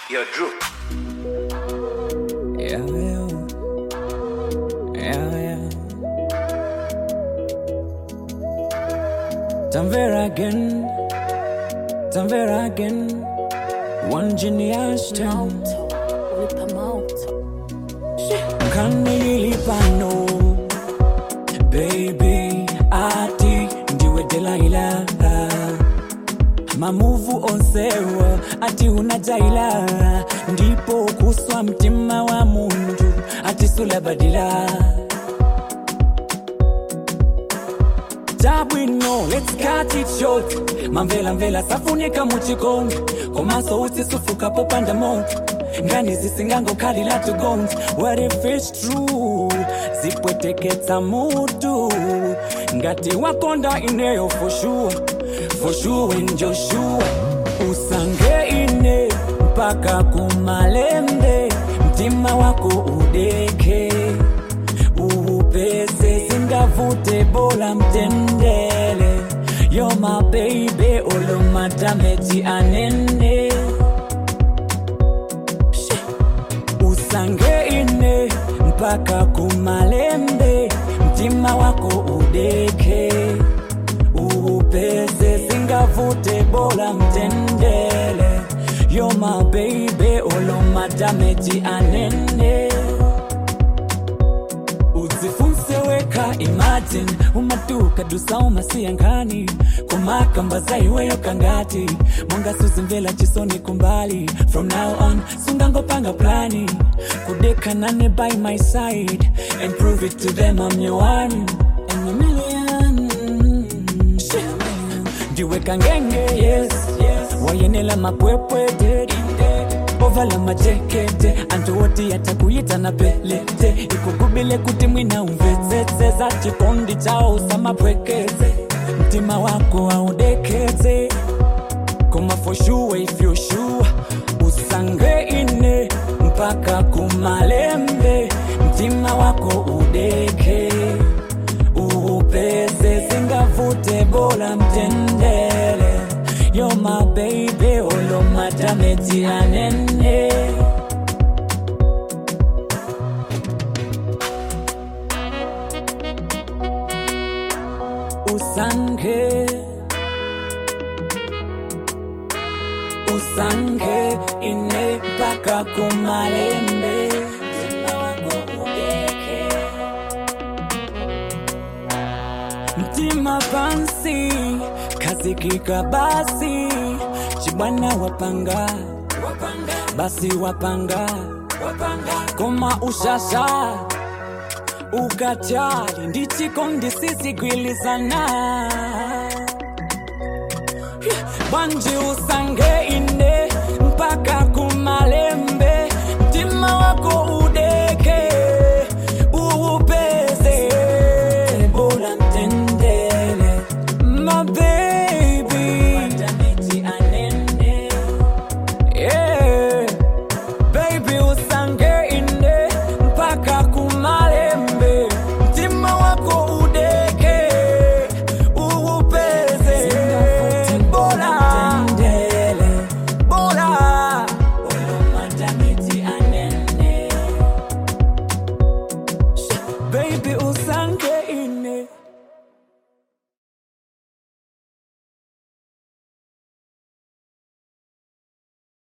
Yo, Drew. Yeah, yeah. Yeah, yeah. Tamvera again. Tamvera again. One genius town. Whip 'em out. kanilipano baby ati ndiwe delaila mamuvu onsewa ati unajaila ndipo kuswa mtima wa mundu ati sulabadila tabwino let's cut it short mamvela mvela safunika muchikondi komaso usisufuka popanda moto ngani zisingangokhalila tugonzi what if it's true zipweteketsa mutu ngati wakonda ineyo for sure for sure and joshua usange ine mpaka kumalembe mtima wako udeke uupese singavute bola mtendele yo my baby olomatameti anene She. usange ine mpaka kumalembe mtima wako udeke uupese singavute bola mtendele yo my baby olomatameti anene udzifunse weka imagine umatuka dusa umasiyankani kumakamba zaiweyo kangati mongasuzimvela chisoni kumbali from now on sungangopanga plani kudekanane by my side and prove it to them I'm your one and a million Shit. ndiweka ngenge yes, yes. wayenela mapwepwete ovala majekete antu woti yatakuyita na pelete ikugubile kuti mwina umvetsetse za chikondi chao samapwekeze mtima wako audekeze koma for sure if you sure usange ine mpaka kumalembe mtima wako udeke uupese singavute bola mtendele yo my baby olomatameti anene usange usange ine mpaka kumalembe mtima wako udeke mtima pansi kazikika basi chibwana wapanga basi wapanga koma ushasha ukachali ndichikondi sisigwilizana banji usange